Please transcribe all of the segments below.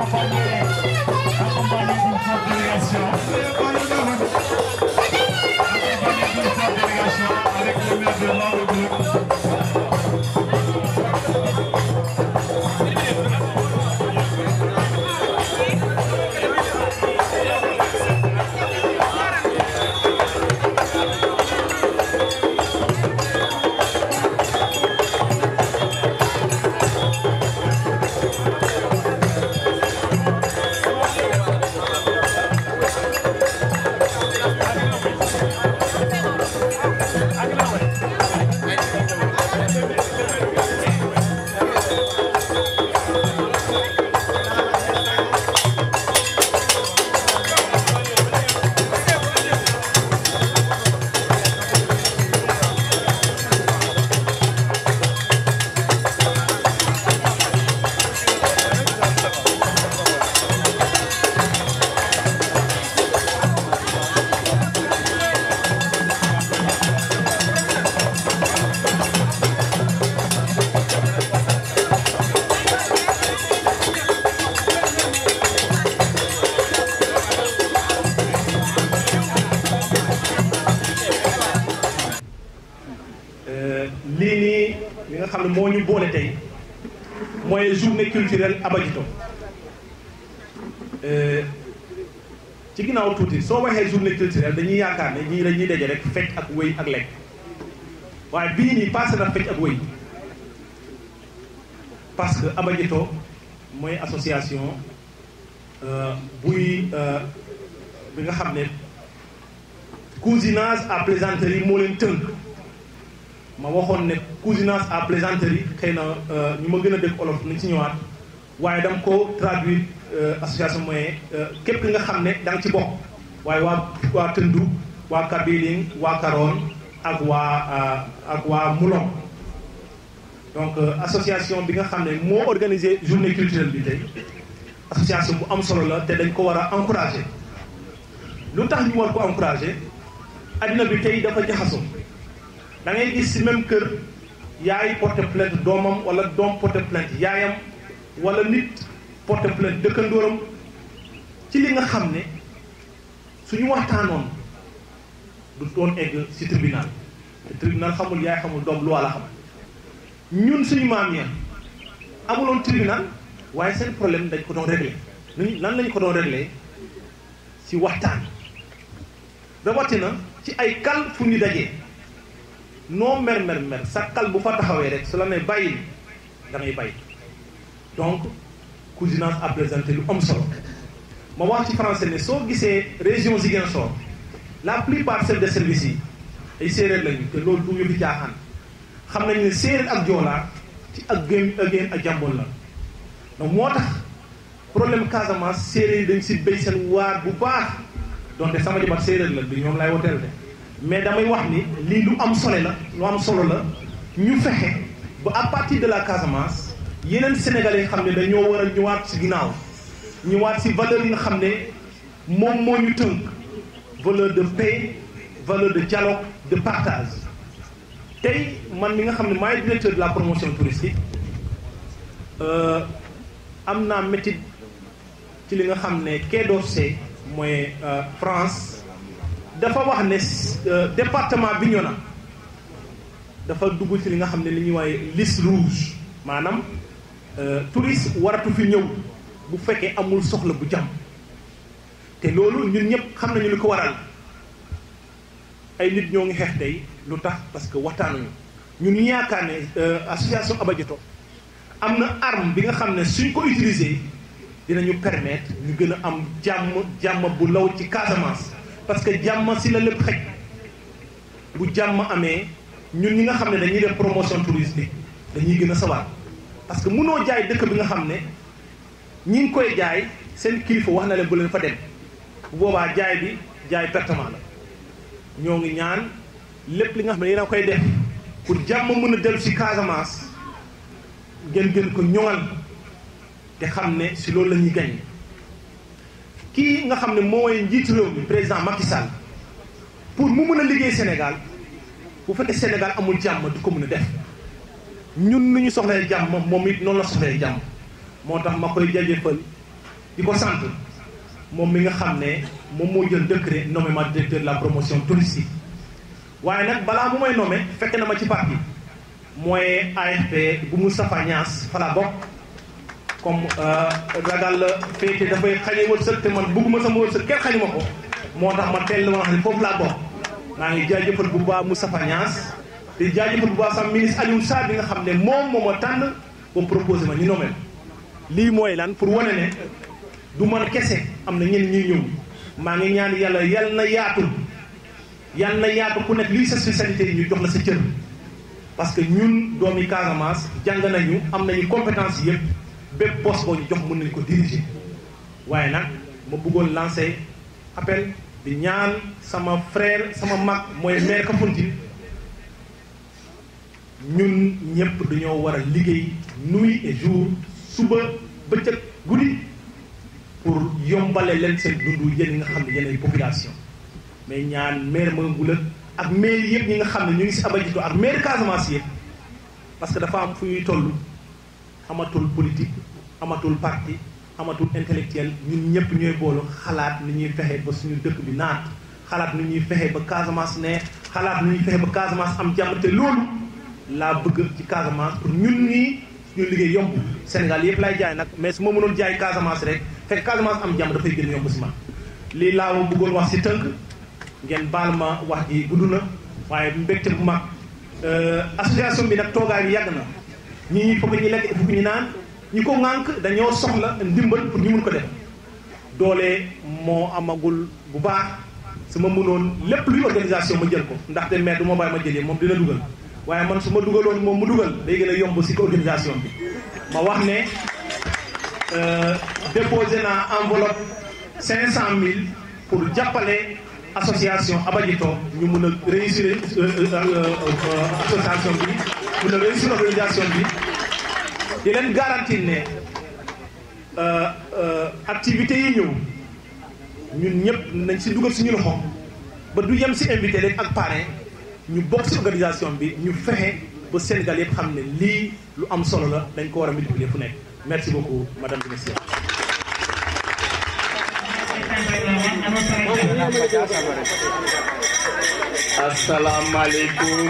accompagné accompagné d'une forte délégation. Accompagné d'une forte délégation avec le maire de Maodo. lii nii li nga xam ne moo ñu boole tey mooy journée culturelle Abadjito ci ginnaaw tuuti soo waxee journée culturelle dañuy yaakaar ne ñii dañuy daje rek fecc ak wëy ak lekk waaye bii nii passé na fecc ak wëy parce que Abadjito mooy association buy bi nga xam ne cousinage à plaisanterie moo leen tënk ma waxoon ne cousinage à plaisanterie xëy na ñu ma gën a dégg olof nañ ci ñëwaat waaye dama ko traduire association mooy képp ki nga xam ne da nga ci bokk waaye waa waa Tëndu waa Kabiling waa Karoon ak waa ak waa Moulom donc association bi nga xam ne moo organisé journée culturelle bi tey association bu am solo la te dañ ko war a encouragé lu tax ñu war ko encouragé addina bi tey dafa jaxasoo da ngay gis ci même kër yaay porte plainte doomam wala doom porte plainte yaayam wala nit porte plainte dëkkandóoram ci li nga xam ne suñu waxtaanoon du doon egg ci tribunal te tribunal xamul yaay xamul doom lu walla xam ñun suñu maam ya amuloon tribunal waaye seen problème dañ ko doon réglé nuñ lan lañ ko doon réglé ci waxtaan rawatina ci ay kal fu ñu dajee noo mer mer mer sa kal bu fa taxawee rek su la ne bàyyil da ngay bàyyi donc cousinage à plaisanter lu am solo ma wax ci français ne soo gisee région Ziguinchor la plupart chefs de service yi ay séeréer lañu te loolu du yëfi caaxaan xam nañu ne séeréer ak joolaa ci ak gém ak géen ak jàmboon la donc moo tax problème Casamance séeréer yi dañ si béy seen waar bu baax donte sama jabar séeréer la du ñoom lay woteel de mais damay wax ni lii lu am solo la lu am solo la ñu fexe ba à partir de la Casamance yeneen sénégalais yi xam ne dañoo war a ñëwaat si ginnaaw ñëwaat si valeur yi nga xam ne moom moo ñu tënk valeur de paix valeur de dialogue de partage tey man mi nga xam ne maay directeur de la promotion touristique am naa métit ci li nga xam ne Quai d'Orsay mooy France dafa wax ne département Bignona dafa dugg ci li nga xam ne li ñuy waaye liste rouge maanaam touriste waratu fi ñëw bu fekkee amul soxla bu jàmm te loolu ñun ñëpp xam nañu li ko waral ay nit ñoo ngi xeex tey lu tax parce que waxtaanuñu ñun ñu yaakaar ne association Abadjito am na arme bi nga xam ne suñ ko utiliser dinañu permettre ñu gën a am jàmm jàmm bu law ci Casamance parce que jàmm si la lépp xëj bu jàmm amee ñun ñi nga xam ne dañuy def promotion touristique dañuy gën a sawar parce que mënoo jaay dëkk bi nga xam ne ñi ngi koy jaay seen kilifa wax na leen bu leen fa dem bu boobaa jaay bi jaay pertement la ñoo ngi ñaan lépp li nga xam ne yéen a koy def pour jàmm mën a dellu si Casamance ngeen gën ko ñoŋal te xam ne si loolu la ñuy gañ kii nga xam ne mooy njiitu réew mi président Macky Sall pour mu mën a liggéey Sénégal bu fekkee Sénégal amul jàmm du ko mën a def ñun nu ñu soxlee jàmm moom it noonu la soxlee jàmm moo tax ma koy jaajëfal di ko sant moom mi nga xam ne moom moo jël décret nommé ma directeur de la promotion touristique waaye nag balaa mu may nommé fekk na ma ci parti mooy AFP bu Moustapha Niass fa laa bokk comme ragal la féete dafay xañe wërsëg te man bëgguma sama wërsëg kenn xañu ma ko moo tax ma teel ma wax ne foofu laa bokk maa ngi jaajëfal bu baax Moustapha Niass di jaajëfal bu baax sama ministre Aliou Sarr bi nga xam ne moom moo ma tànn ba proposé ma ñu nommé lii mooy lan pour wane ne du man kese am na ñenn ñuy ñëw maa ngi ñaan yàlla yal na yaatu yal na yaatu ku nekk lii sa spécialité ñu jox la sa cër parce que ñun doomi Casamance jàng nañu am nañu compétence yëpp bépp poste boo ñu jox mën nañu ko diriger waaye nag ma bëggoon lancer appel di ñaan sama frère sama mag mooy maire Kafountine ñun ñëpp dañoo war a liggéey nuit et jour suba bëccëg guddi pour yombale leen seen dundu yéen ñi nga xam ne yéen ay population mais ñaan maire Mangoula ak maire yëpp ñi nga xam ne ñu ngi si Abadjito ak maire Casamance yëpp parce que dafa am fu ñuy toll amatul politique amatul parti amatul intellectuel ñun ñëpp ñooy boolu xalaat ni ñuy fexe ba suñu dëkk bi naat xalaat ni ñuy fexe ba Casamance ne xalaat ni ñuy fexe ba Casamance am jàmm te loolu laa bëgg ci Casamance pour ñun ñii suñu liggéey yomb Sénégal yëpp laay jaay nag mais su ma mënoon jaay Casamance rek fekk Casamance am jàmm dafay gën yomb si man lii laa bëggoon wax si tënk ngeen baal ma wax ji gudd na waaye mbégte bu mag association bi nag toogaay bi yàgg na ñii foog ñu lekk foog ñu naan ñi ko ŋànk dañoo soxla ndimbal pour ñu mun ko def doole moo amagul bu baax su ma mënoon lépp luy organisation ma jël ko ndaxte maire du ma bàyyi ma jëlee moom dina dugal waaye man su ma dugaloon moom mu dugal day gën a yomb si organisation bi ma wax ne déposé naa enveloppe cinq cent mille pour jàppale association Abadjito ñu mun a réussir association bi mun a réussir organisation bi di leen garantir ne activités yi ñëw ñun ñëpp nañ si dugal suñu loxo ba du yem si invité rek ak parrain ñu bokk si organisation bi ñu fexe ba Sénégal yëpp xam ne lii lu am solo la dañ ko war a multiplier fu nekk merci beaucoup madame et messieurs. asalaamaaleykum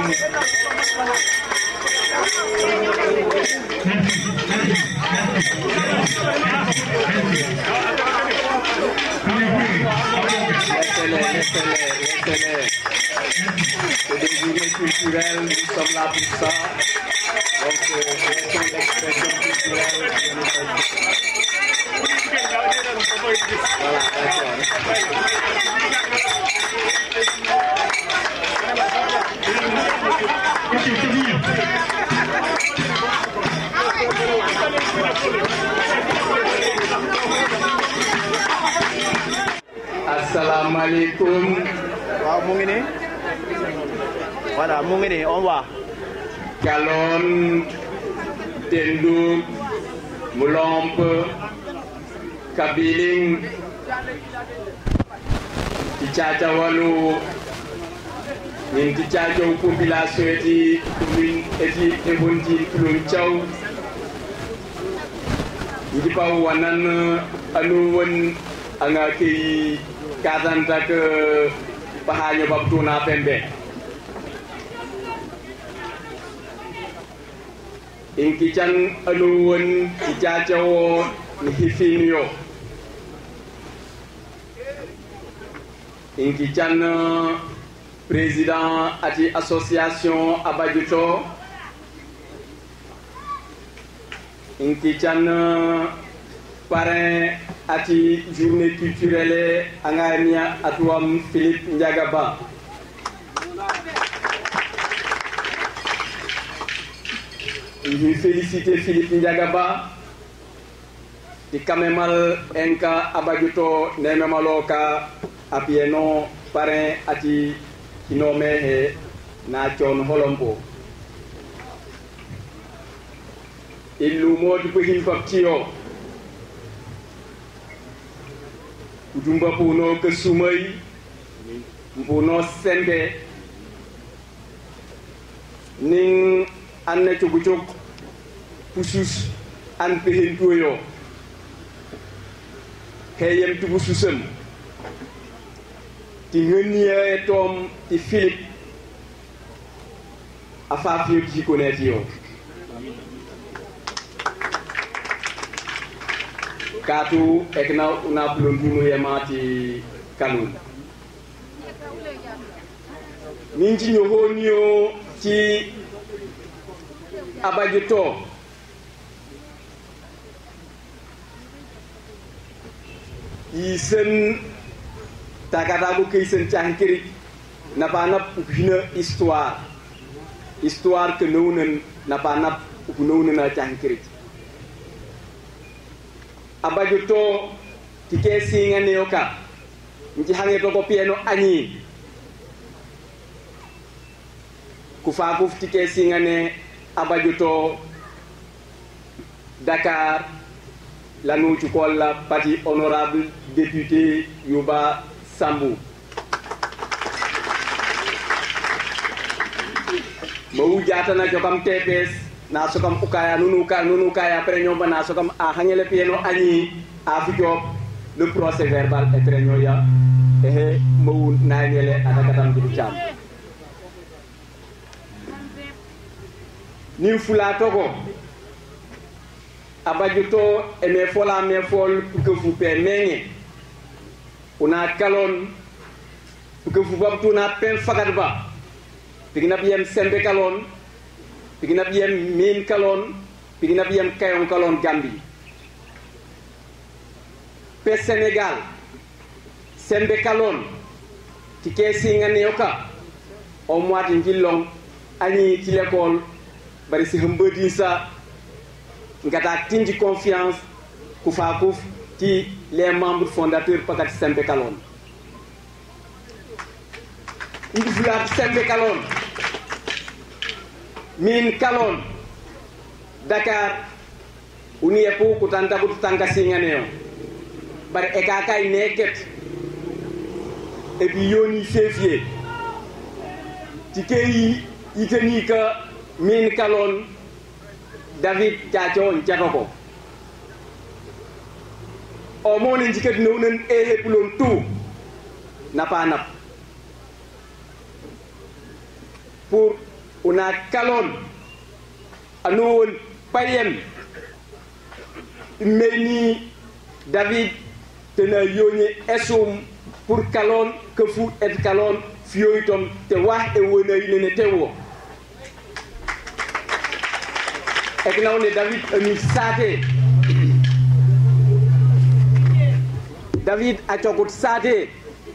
laissez-les laissez-les laissez-les c'est des journées culturelles nous sommes là pour ça donc laissons l'expression culturelle voilà d'accord asalaamaaleykum waaw mu ngi nii voilà mu ngi nii on va Kalon Tenduk Mulomp Kabiling Kicaca Walu ñin kicaca population eti commune eti ebonti Kulun Thiaw njipa wanan anu won anga ki kazanta ke pahanyo babtuna pembe in kican anuwon kicacawo ni hifiniyo in kican président ati association abadjuto in kican parrain ati journée culturelle angania atuwam philippe ndiagaba ñu félicité Philippe Ndiagaba di kamemal enka abajuto nememalo ka apieno parrain ati hinome he na con holombo illu modi ko hin paptiyo kudumba puno ke sumay mpuno sembe ning an na cugu cuk pusus an pehen tuyo heyem tubu susem ti ŋënniye tom ti philip afa fiyo jikoneti yo katu ekna una plondunu yemati kanun min ci ñohoniyo ci abajo to yi sen tagatago key sen cahin kirik napa nap upina histoire histoire ke nownen napa nap upu nownena cahin kirik abajo to ti ke siŋaneyo ka nci haŋe to ko piyeno añi ku faakuf ti ke siŋane abajo to dakar lanu cukol la parti honorable député yuba sambu mawu jatana jokam tps na sokam ukaya nunu ka nunu kaya après ñomba na sokam a hangele pieno añi a fujob le procès verbal e très ñoya ehe mawu nañele adakatam jidu cam nin fula togo abajuto eme fola me fol que fu pe meŋe una kalon que fu babtu na pen fagat ba pigina biyem sembe kalon pigina biyem min kalon pigina biyem kayon kalon gambi pe senegal sembe kalon ti ke singane yoka o moati njillong ani ci l'école bari si hambadi sa ngata tinji confiance ku fa kuf ci les membres fondateurs pakat sembe kalon ndi fulat sembe kalon min kalon dakar uni epu kutanta kutu tanga singaneo bari e ka kay neket e bi yoni février ti kay yiteni ka min kalon david caco ncato ko o mone jikat newnen e heppulon tout napa nap pour una kalon ano won payem meni david tena yoni esum pour kalon que fu et kalon fiyoytom te wax e wona yinene tewo ek nawne david ami sate david a cokut sate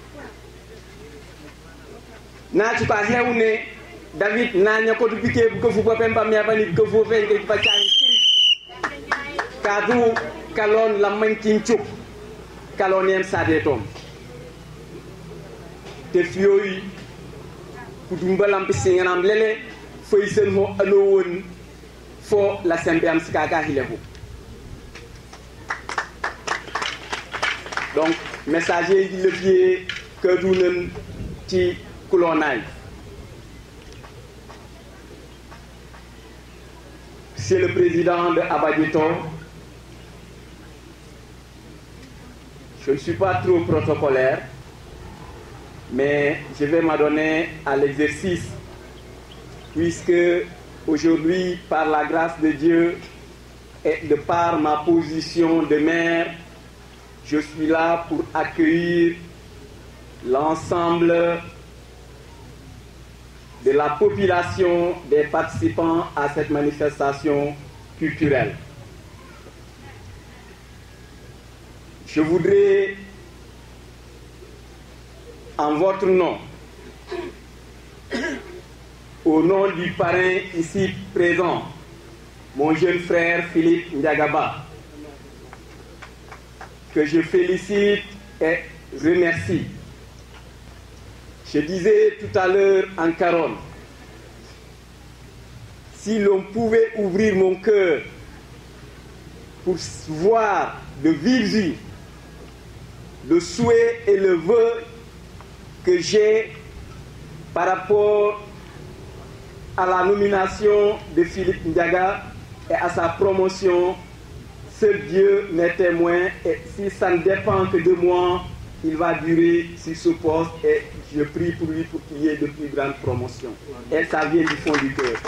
na cuka hewne david na ñakotu pike bu kefu bo pempa mi abani kefu fenke pa cang kiri kadu kalon lamman cincuk kalon yem sate tom te fiyoyi kudumba lampi singanam lele fay sen ho ano won fo la sembe am sikaka hilehu donc messager yi levier que dunen ci kulonay c'est le président de Abadito je ne suis pas trop protocolaire mais je vais m'adonner à l'exercice puisque aujourd'hui, par la grâce de Dieu et de par ma position de maire, je suis là pour accueillir l'ensemble de la population des participants à cette manifestation culturelle. Je voudrais, en votre nom, au nom du parrain ici présent, mon jeune frère Philippe Ndiagaba, que je félicite et remercie. Je disais tout à l'heure en Caronne, si l'on pouvait ouvrir mon cœur pour voir de vive yeux le souhait et le vœu que j'ai par rapport à la nomination de Philippe Ndiaga et à sa promotion, seul Dieu m'est témoin et si ça ne dépend que de moi, il va durer sur ce poste et je prie pour lui pour qu'il y ait de plus grandes promotions. Et ça vient du fond du cœur.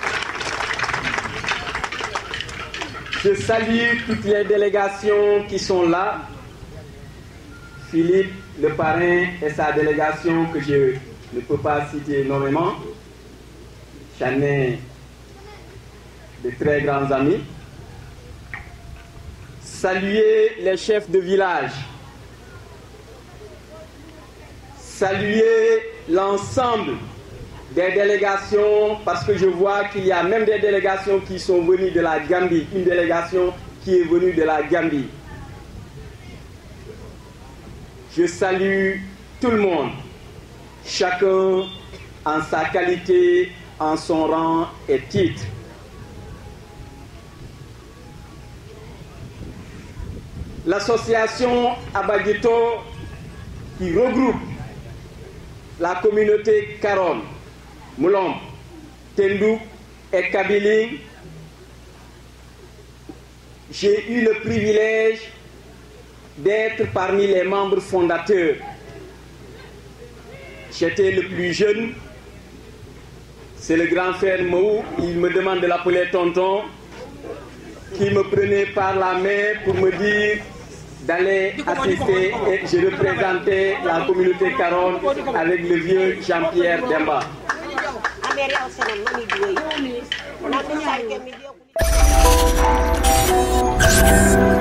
Je salue toutes les délégations qui sont là. Philippe, le parrain et sa délégation que je ne peux pas citer énormément. J'en ai de très grands amis. Saluer les chefs de village. Saluer l'ensemble des délégations, parce que je vois qu'il y a même des délégations qui sont venues de la Gambie, une délégation qui est venue de la Gambie. Je salue tout le monde, chacun en sa qualité, en son rang et titre. L'association Abagito qui regroupe la communauté Caron, Moulom, Tendou et Kabylie, j'ai eu le privilège d'être parmi les membres fondateurs. J'étais le plus jeune. C'est le grand frère Mou, il me demande de l'appeler tonton, qui me prenait par la main pour me dire d'aller assister et je représentais la communauté Caron avec le vieux Jean-Pierre Demba. Thank you.